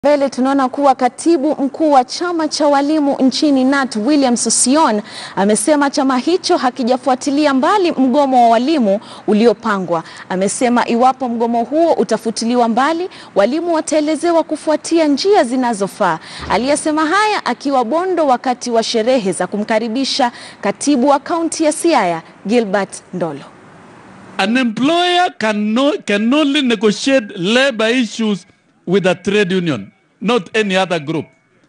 Mbele tunaona kuwa katibu mkuu wa chama cha walimu nchini KNUT William Sossion amesema chama hicho hakijafuatilia mbali mgomo wa walimu uliopangwa. Amesema iwapo mgomo huo utafutiliwa mbali, walimu wataelezewa kufuatia njia zinazofaa. Aliyesema haya akiwa Bondo wakati wa sherehe za kumkaribisha katibu wa kaunti ya Siaya Gilbert Ndolo. An employer can, no, can only negotiate labor issues with a trade union, not any other group.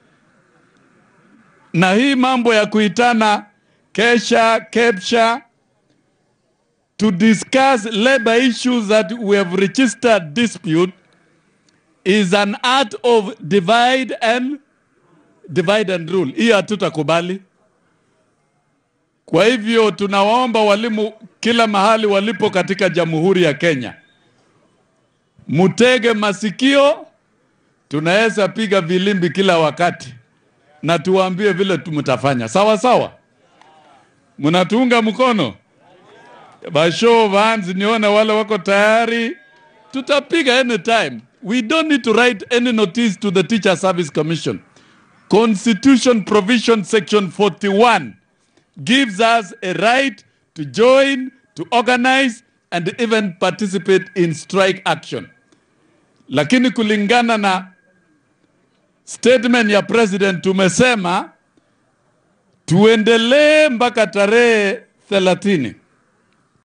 Na hii mambo ya kuitana kesha kepsha to discuss labor issues that we have registered dispute is an art of divide and divide and rule. Hii hatutakubali. Kwa hivyo tunawaomba walimu kila mahali walipo katika Jamhuri ya Kenya, mutege masikio. Tunaweza piga vilimbi kila wakati na tuwaambie vile tumtafanya. Sawa sawa, mnatuunga mkono? Basho vans, nione wale wako tayari, tutapiga anytime. We don't need to write any notice to the Teacher Service Commission. Constitution provision section 41 gives us a right to join, to organize and even participate in strike action. Lakini kulingana na statement ya president tumesema tuendelee mpaka tarehe 30